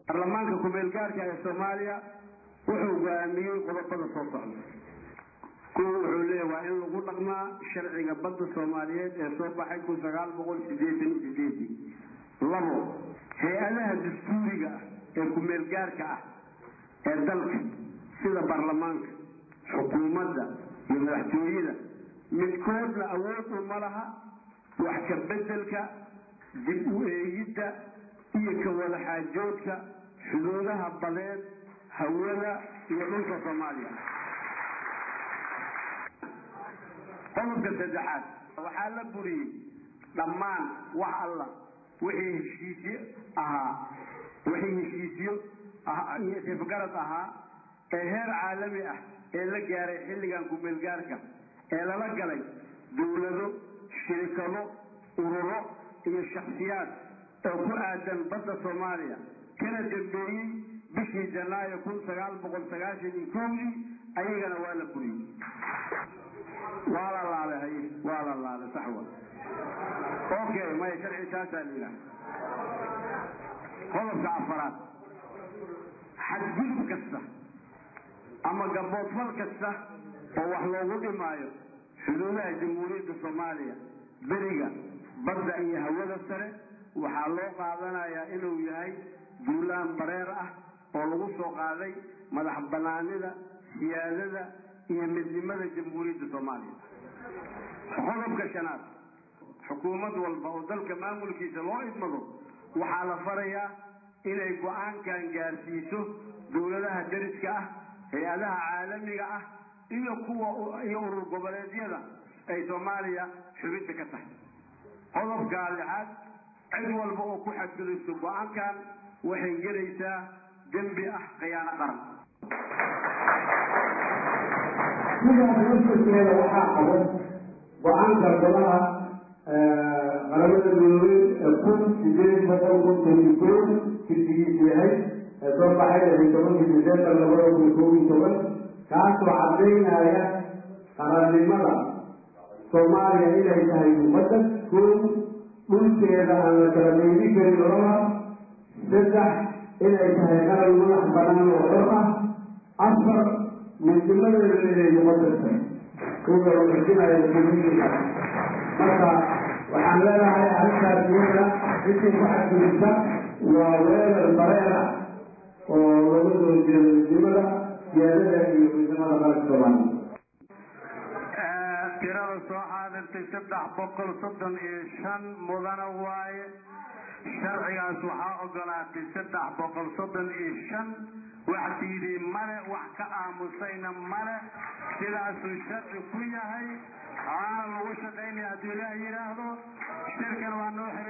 baarlamaanka ku-meelgaarka ee soomaaliya wuxuu go-aamiyey qodobada soo socda kuwa wuxuu leeyahy waa in lagu dhaqmaa sharciga badda soomaaliyeed ee soo baxay kun sagaal boqol sideetan iyo sideedii labo hay-adaha dastuuriga ah ee ku-meelgaarka ah ee dalka sida baarlamaanka xukuumadda iyo madaxtooyada midkoodna awood uma laha wax ka bedelka dib u eegidda iyo ka wada xaajoodka xuduudaha badeed hawada iyo dhulka soomaaliya qodobka saddexaad waxaa la buriyey dhammaan wax alla wixii heshiisyo ahaa wixii heshiisyo sifgarad ahaa ee heer caalami ah ee la gaaray xilligan ku-meelgaarka ee lala galay dawlado shirikado ururo iyo shaksiyaad oo ku aadan badda soomaaliya kana dambeeyey bishii janaayo kun sagaal boqol sagaashan iyo kowdii ayagana waa la buriyey waa la laalay haye waa la laalay sax wa okay maya sharci saasaa la yidhaha qodobka afaraad xadgudub kasta ama gaboodfal kasta oo wax loogu dhimaayo xuduudaha jamhuuriyadda soomaaliya beriga badda iyo hawada sare waxaa loo qaadanayaa inuu yahay duulaan bareer ah oo lagu soo qaaday madax banaanida siyaadada iyo midnimada jamhuuriyadda soomaaliya qodobka shanaad xukuumad walba oo dalka maamulkiisa loo idmado waxaa la farayaa inay go-aankan gaarsiiso dawladaha dariska ah hay-adaha caalamiga ah iyo kuwa iyo urur goboleedyada ay soomaaliya xubinta ka tahay qodobka lixaad cid walba oo ku xadgudubto go-aankan waxay gelaysaa dembi ah khiyaano qaran sidaas laftirkeeda waxaa qaban go-aanka golaha qaramada midoobey ee kun sideed boqol konton iyo koo kirdigiisu yahay ee soo baxay lixi tobankii disembar labada kun kow iyo toban kaasoo cadaynaya qarannimada soomaaliya inay tahay muqadas koow dhulkeeda aan la kala meydin karin laba saddex inay tahay qaran madax banaan oo xor ah afar midnimadeeda inay muqadas tahay kuwa la xujinaya communitiga marka waxaan leenahay arrintaas iyada intii ku xadgudubta waa weerar bareera oo laga soo jeedo midnimada siyaadada iyo midnimada qaranka soomaaliya tirada soo xaadirtay saddex boqol soddon iyo shan mudana waaye sharcigaas waxaa ogolaatay saddex boqol soddon iyo shan wax diiday male wax ka aamusayna male sidaasuu sharci ku yahay aana lagu shaqaynaya hadduu ilaah yidhaahdo shirkan waa noo xiran